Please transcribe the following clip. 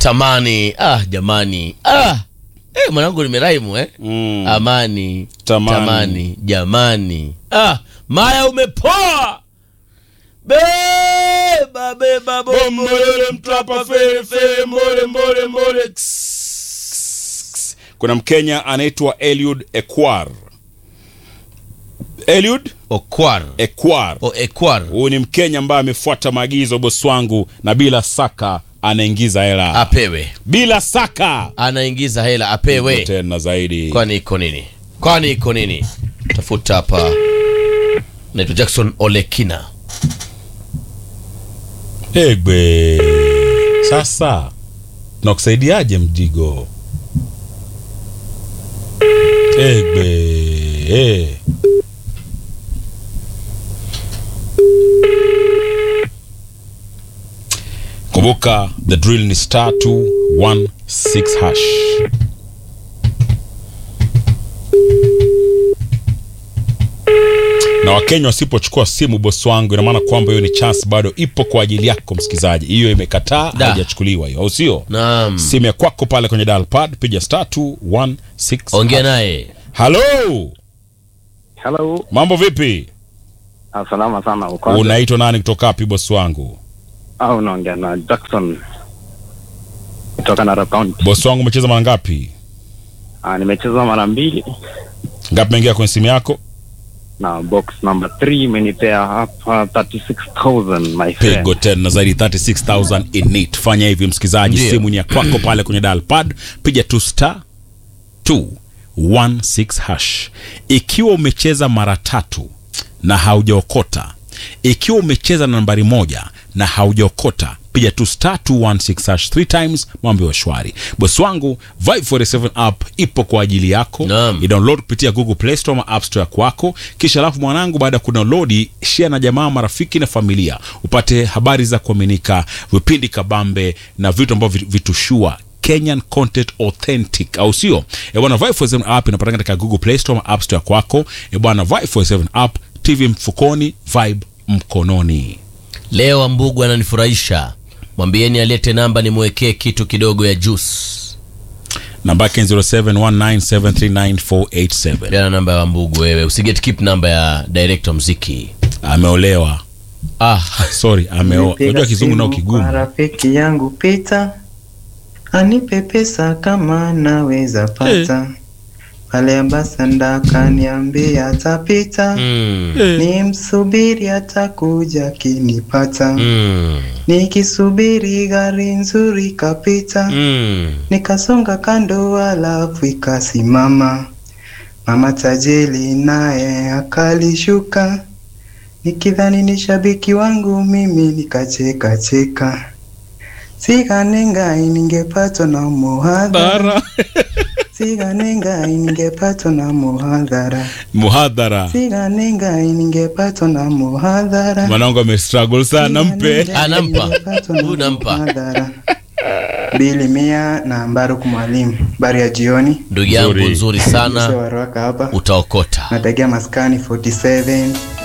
tamani ah jamani ah eh, mwanangu nimeraimu eh Mm. amani Tamani. tamani jamani ah maya umepoa beba beba bombole mtwapa fere fere mbole mbole mbole kuna mkenya anaitwa eliud ekwar eliud okwar ekwar o ekwar huyu ni mkenya ambaye amefuata maagizo bosi wangu na bila saka anaingiza hela apewe bila saka anaingiza hela apewe tena zaidi kwani iko nini kwani iko nini tafuta hapa naitwa jackson olekina egbe sasa tunakusaidiaje mjigo egbe eh. kumbuka the drill ni star 216 hash na wakenya wasipochukua simu bosi wangu ina maana kwamba hiyo ni chance bado ipo kwa ajili yako msikilizaji hiyo imekataa Da. haijachukuliwa hiyo au sio naam simu ya kwako pale kwenye dial pad piga star 216 ongea naye halo Hello. mambo vipi Ah, salama sana uko unaitwa nani kutoka wapi bosi wangu Ah, unaongea na Jackson kutoka Narok County. bosi wangu umecheza mara ngapi Ah, nimecheza mara mbili ngapi mengia kwenye simu yako na box number 3 imenipea hapa 36000 my friend. pigo tena zaidi 36000 in it fanya hivi msikilizaji Ndiyo. simu ni ya kwako pale kwenye dial pad piga tu star 216 hash ikiwa umecheza mara tatu na haujaokota ikiwa umecheza na nambari moja na haujaokota piga tu star 216 hash 3 times mambo ya shwari bosi wangu Vibe 47 app ipo kwa ajili yako Naam. idownload kupitia google play store ama app store kwako kisha alafu mwanangu baada ya kudownload share na jamaa marafiki na familia upate habari za kuaminika vipindi kabambe na vitu ambavyo vit- vitushua kenyan content authentic au sio E bwana Vibe 47 app inapatikana katika google play store ama app store kwako E bwana Vibe 47 app tv mfukoni vibe mkononi leo ambugu ananifurahisha mwambieni alete namba nimwekee kitu kidogo ya juice namba yake ni 0719739487 peana namba ya wambugu wewe usiget keep namba ya director mziki ameolewa ah sorry ameoa Nipiga unajua kizungu nao simu kigumu kwa rafiki yangu Pita anipe pesa kama naweza pata pale ambasanda kaniambia atapita mm. ni msubiri atakuja kinipata Mm. nikisubiri gari nzuri kapita Mm. nikasonga kando alafu ikasimama mama tajeli naye akalishuka nikidhani ni shabiki wangu mimi nikacheka cheka siganengai ningepatwa na muhadhara siganengai ningepatwa na muhadhara muhadhara siganengai ningepatwa na muhadhara mwanangu amestruggle sana mpe Anampa. Huyu nampa. bili mia na mbaruku mwalimu bari ya jioni ndugu yangu Nzuri. nzuri Mzee sana wa Ruaka hapa utaokota nategea maskani 47